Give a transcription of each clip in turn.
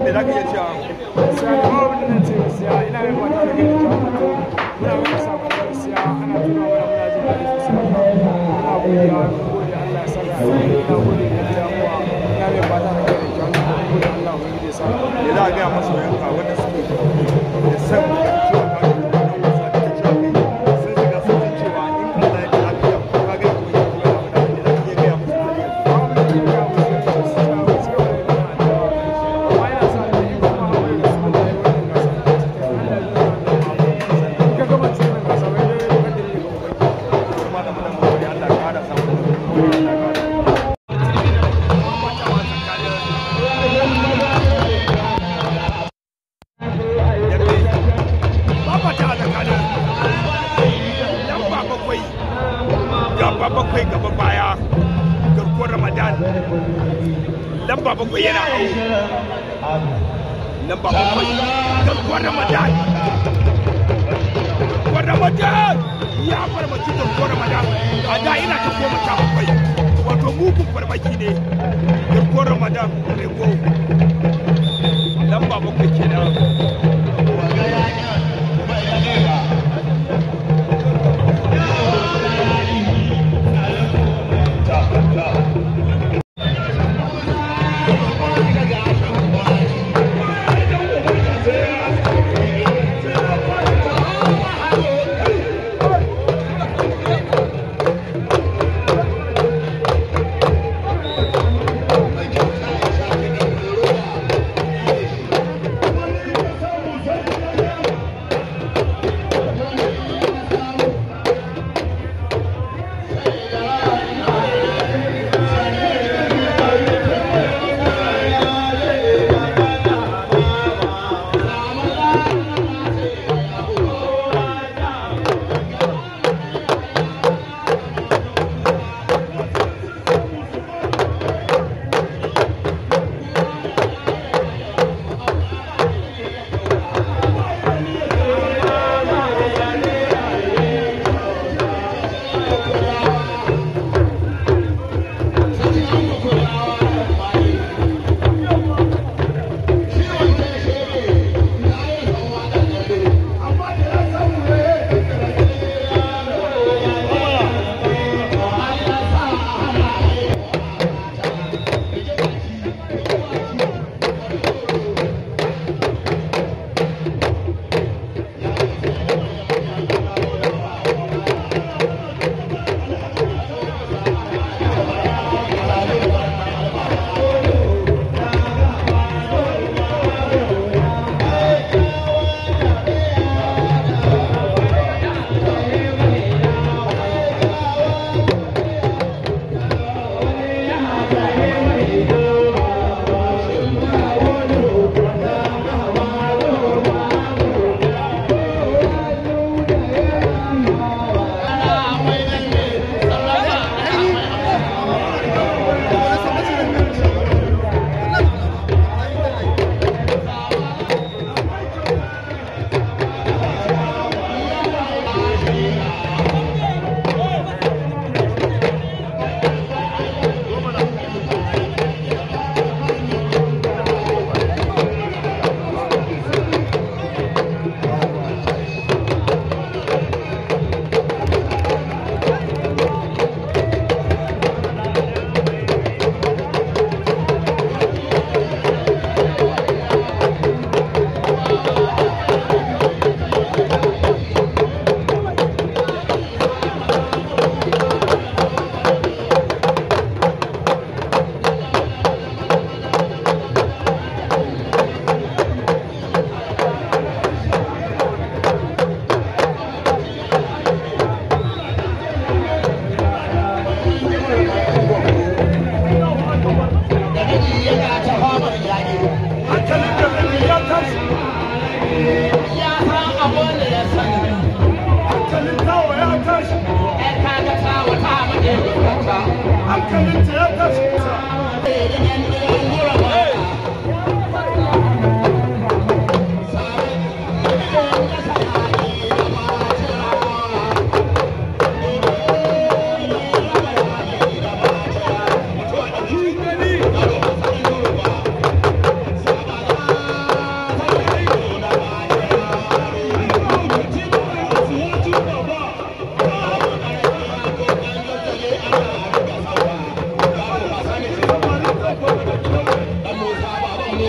me za ka iya cewa gaskiya da babu da ce gaskiya ina yin fata da kai da jawo to muna mai sakon gaskiya ana tuna mana muna jin daɗi sosai muna godiya mun gode Allah ya saka ina gode da gida kuwa ina mai fata da kai da jawo mun gode Allah ubangiji ya saka me za a gaya masu yanka wanda suke da san cewa ka yi wannan wasa da cewa kai sun shiga sun san cewa in Allah ya ta lafiya ko ka ga ko ya kuma da me za ka iya gaya musu da yau babu da ke gaya musu gaskiya gaskiya wani da na da amma ina sa da yi kuma hawaye da su da yi wannan gasa Allah ya nuna da ka gama cikin gasa wai dai ka dare ga ubangiji kuma da mun gode Allah ya kara samu da gode Allah ya kara Babata a tsakanin lamba bakwai gaba bakwai gaba baya garkuwar Ramadan lamba bakwai yana hau lamba bakwai garkuwar Ramadan garkuwar Ramadan ya farmaki garkuwar Ramadan a da ina ta goma sha bakwai wato mugun farmaki ne garkuwar Ramadan rego lamba bakwai kenan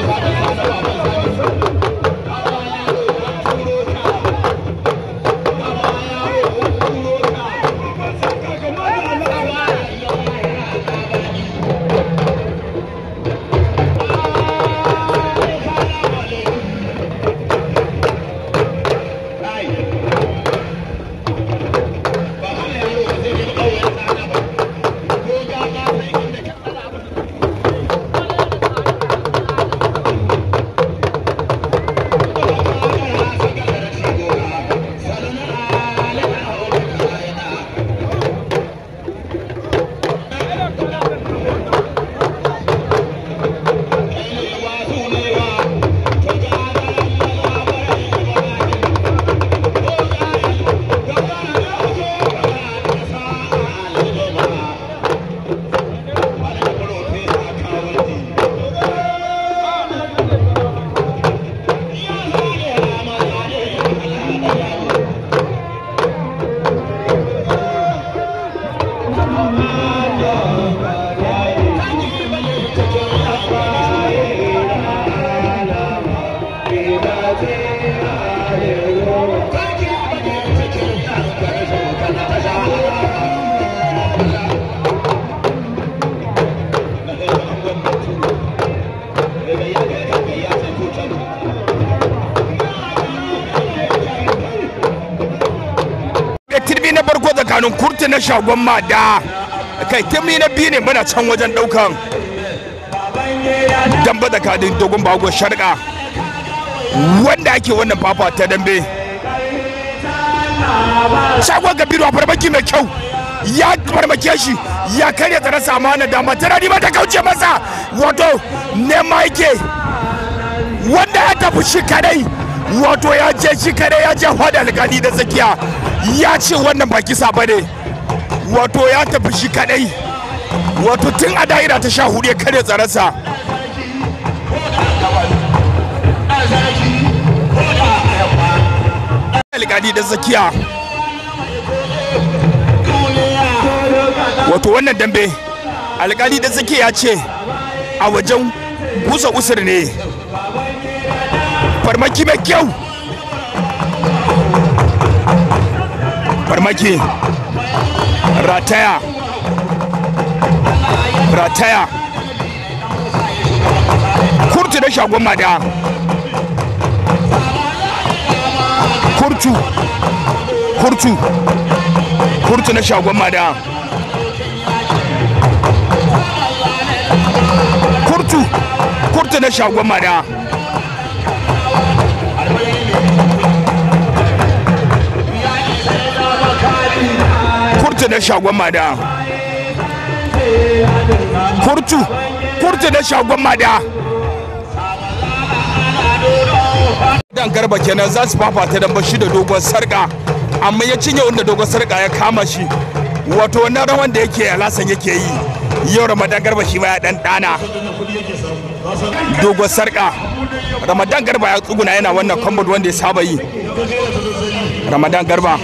turbi na farko tsakanin kurti na shagon mada kai turbi na biyu ne muna can wajen daukan damba tsakanin dogon bago sharka wanda ake wannan fafa ta dambe shagon gabiru a farmaki mai kyau ya farmake shi ya karya tsara sama na dama tana nima ta kauce masa wato nema yake wanda ya tafi shi kadai wato ya je shi kadai ya je hada alkali da tsakiya ya ce wannan ba kisa ba ne wato ya tafi shi kadai wato tun a da'ira ta sha hudu ya karya tsararsa alkali da tsakiya wato wannan dambe alkali da tsakiya ce a wajen busa usur ne farmaki mai kyau farmaki rataya rataya kurtu da shagon mada kurtu kurtu kurtu na shagon mada kurtu kurtu na shagon mada kurtu na shagon mada kurtu kurtu na shagon mada dan garba kenan za su fafata dan bashi da dogon sarka amma ya cinye wanda dogon sarka ya kama shi wato wannan rawan da yake alasan yake yi yau ramadan garba shi ma ya dan dana dogon sarka ramadan garba ya tsuguna yana wannan kwambod wanda ya saba yi ramadan garba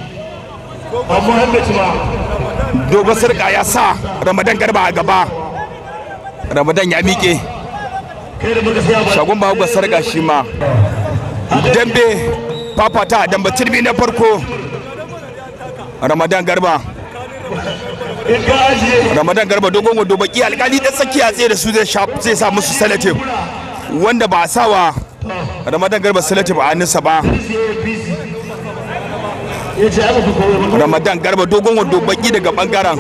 dogon sarka ya sa ramadan garba a gaba ramadan ya miƙe shagon ba sarka shi ma dambe fafata damba turbi na farko ramadan garba ramadan garba dogon wando baki alkali da tsakiya tsaye da su zai sa musu salatif wanda ba a sawa ramadan garba salatif a hannunsa ba ramadan garba dogon wando baki daga bangaren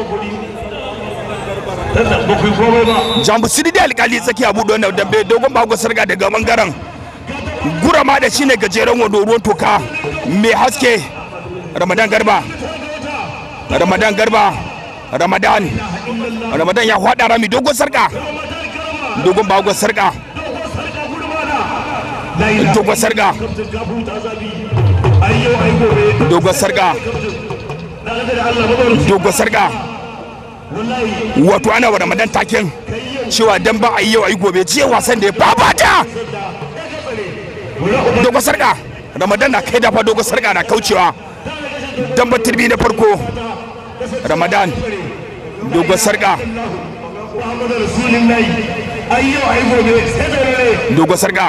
jambu sidi da alkali tsakiya buɗe wannan dambe dogon bago sarga daga bangaren gurama da shine gajeren wando ruwan toka mai haske ramadan garba ramadan garba ramadan ramadan ya hwada rami dogon sarka dogon bagon sarka dogon sarka dogon sarka dogon sarka wato ana wa ramadan taken cewa dan ba a yi yau a yi gobe jiya wasan da ya babata dogon sarka ramadan na kai dafa dogon sarka na kaucewa dan turbi na farko ramadan dogon sarka Muhammadu Rasulullahi ayyo ai gobe sai da dogon sarka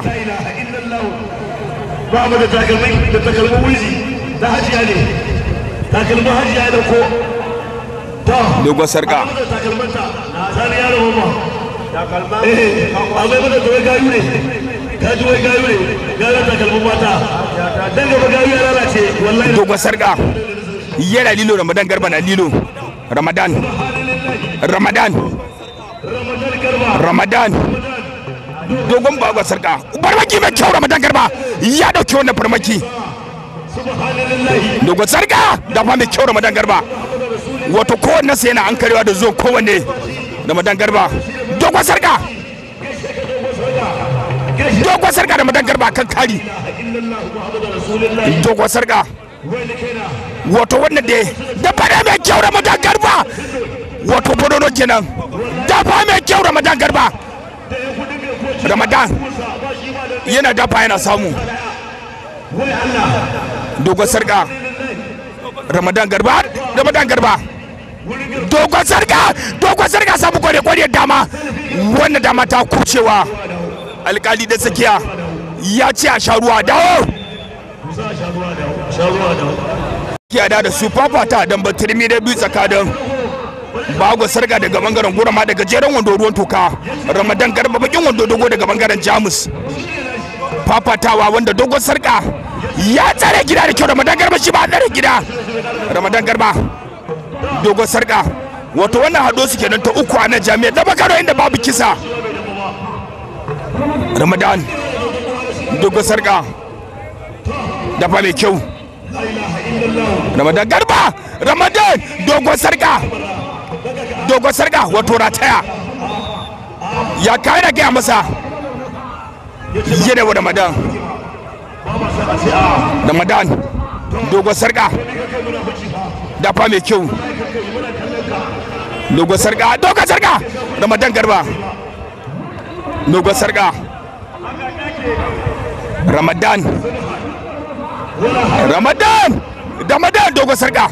ba mu da takalmai da takalmin wizi da hajiya ne takalmin hajiya da ko to dogon sarka da takalmanta sani yaro mama eh amma mana da wai gayu ne ka ji wai gayu ne gayu takalmin mata dan gaba gayu ya lalace wallahi dogon sarka yana lilo ramadan garba na lilo ramadan ramadan ramadan garba ramadan dogon bagon sarka farmaki mai kyau ramadan garba ya dauki wannan farmaki subhanallahi dogon sarka da fa mai kyau ramadan garba wato kowanne sai yana an karewa da zuwa kowanne ramadan garba dogon sarka dogon sarka ramadan garba kan kari dogon sarka wato wannan da da fara mai kyau ramadan garba wato bodono kenan dafa mai kyau ramadan garba ramadan yana dafa yana samu dogon sarka ramadan garba ramadan garba dogon sarka dogon sarka samu kware kware dama wannan dama ta kucewa alkali da tsakiya ya ce a sha ruwa dawo kiyada da su fafata don batirmi da biyu tsakanin bago sarga daga bangaren gurama daga jeren wando ruwan toka ramadan garba bakin wando dogo daga bangaren jamus fafatawa wanda dogon sarka ya tsare gida da kyau ramadan garba shi ba tsare gida ramadan garba dogon sarka wato wannan hado su kenan ta uku a nan jami'a da bakaro inda babu kisa ramadan dogon sarka dafa mai kyau ramadan garba ramadan dogon sarka dogon sarka wato rataya ya kai da gaya masa yana wa ramadan ramadan dogon sarka dafa mai kyau dogon sarka dogon sarka ramadan garba dogon sarka ramadan ramadan ramadan dogon sarka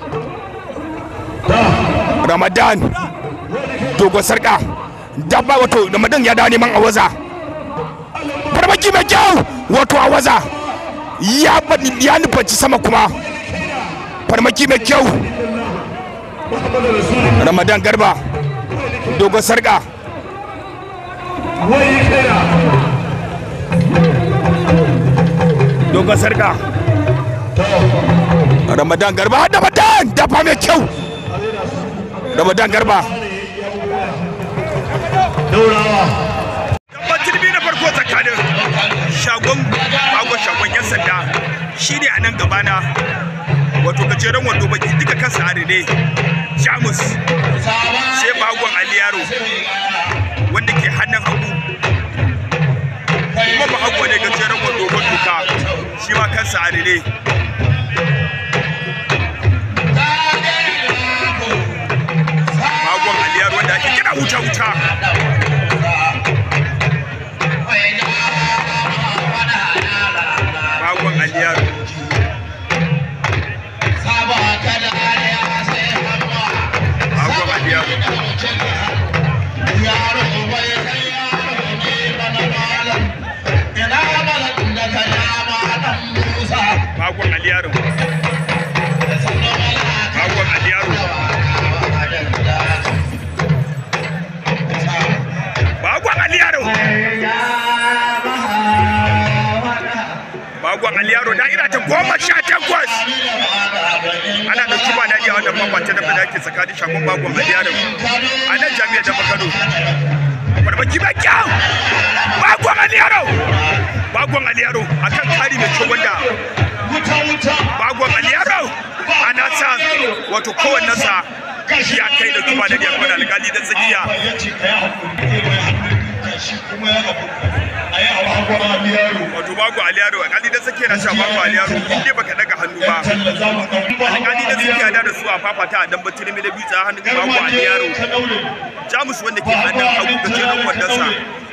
ramadan dogon sarka dabba wato ramadan ya dawo neman awaza farmaki mai kyau wato awaza ya bani ya nufanci sama kuma farmaki mai kyau ramadan garba dogon sarka wai kaina dogon sarka ramadan garba ramadan dafa mai kyau ramadan garba daurawa Dabban turbi na farko tsakanin shagon bagon shagon yan sanda shine a nan gabana wato gajeren wando baki duka kansa a rene jamus sai bagon aliyaro wanda ke hannun hagu kuma ba hagu ne gajeren wando matuka shi ma kansa a rene bagon aliyaro wanda ake kira wuta-wuta bagon aliyaro bagon aliyaro bagon aliyaro bagon aliyaro bagon aliyaro bagon aliyaro da'ira ta goma sha takwas ana ɗauki ba daɗi a wannan mabata da da ke tsakanin shagon bagon aliyaro a nan jami'ar da kano barbaki mai kyau bagon aliyaro bagon aliyaro akan kari mai kyau wanda bagon aliyaro ana sa wato kowannensa ya kai da kuma da ya kwana alkali da tsakiya wato bago aliyaro alkali da tsakiya na sha bago aliyaro in dai baka daga hannu ba alkali da tsakiya da da su a fafata a dan batun da biyu tsa hannun bago aliyaro jamus wanda ke hannun hagu da jerin wandonsa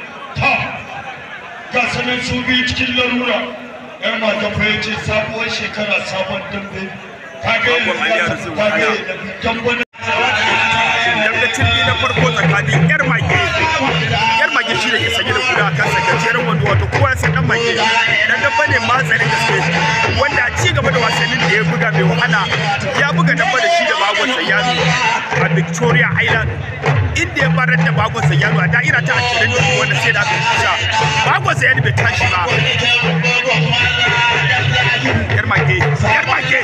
ga sanin su biyu cikin larura yar mata fa yace sabuwar shekara sabon dambe ta ga Bagon Aliyu Arzu, ta ga ana. dambe dambe tilbi na farko tsakanin yar mage yar mage shi da ke sanye da guda a kansa gajeren mage dan dabba ne matsarin gaske wanda a ci gaba da wasannin da ya buga mai wahala ya buga dabba da shi da bagon sayano a victoria island inda ya barar da bagon sayano a da'ira ta 20 wanda sai da aka kusa bagon sayano bai tashi ba yar mage yar mage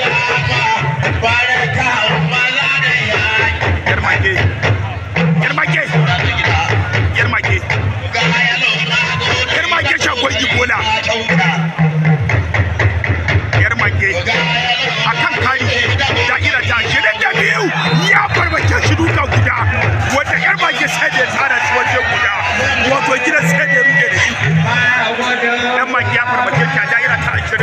yar mage yar mage yar mage yar mage shagon ibola yar mage a kan kari da'ira ta shirin da biyu ya farmake shi duka guda wanda yar mage sai da ya tsara shi waje guda wato gidan sai da ya rude da shi yan mage ya farmake shi a da'ira ta